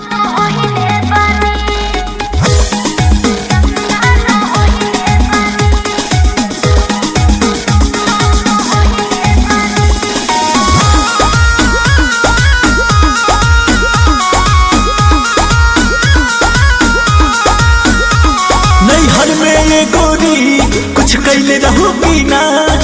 नैहर में ये गोरी कुछ कैले रहू की ना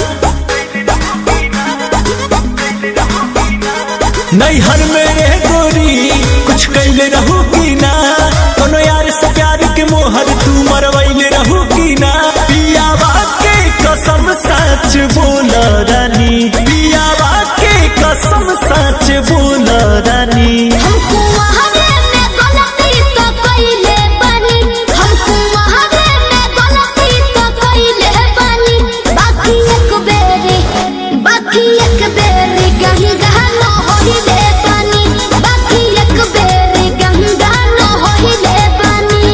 नैहर में ये गोरी कुछ कैले रहू की ना कोनो यार से प्यार के मोहर तू मरवैले रहू की ना पियावा के कसम सच बोल रानी पियावा के कसम सच बोल रानी हमको वहावे में गलती तो कइले बानी हमको वहावे में गलती तो कइले बानी बाकी एक बेरी बाकी एक बेरी गही गहनो होइले बानी बाकी एक बेरी गंगा न होइले बानी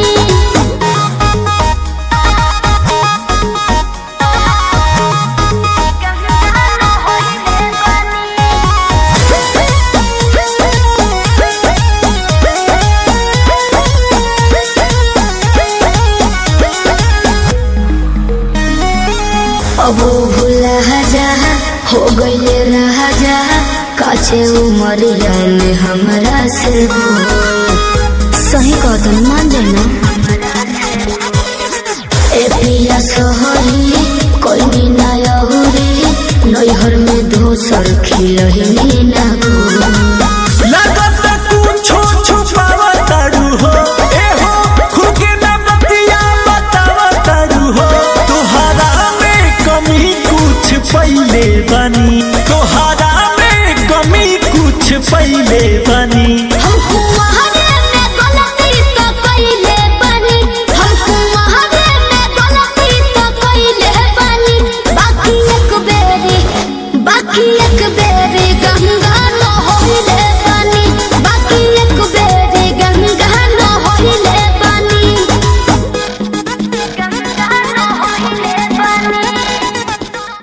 अबो भूला जा हो गईले रहा जा काचे उमरिया में हमरा से बोल सही कहतन मान जाना ए पिया सोहरी कोई ना अहुरी नैहर में दोसर खिलही ना को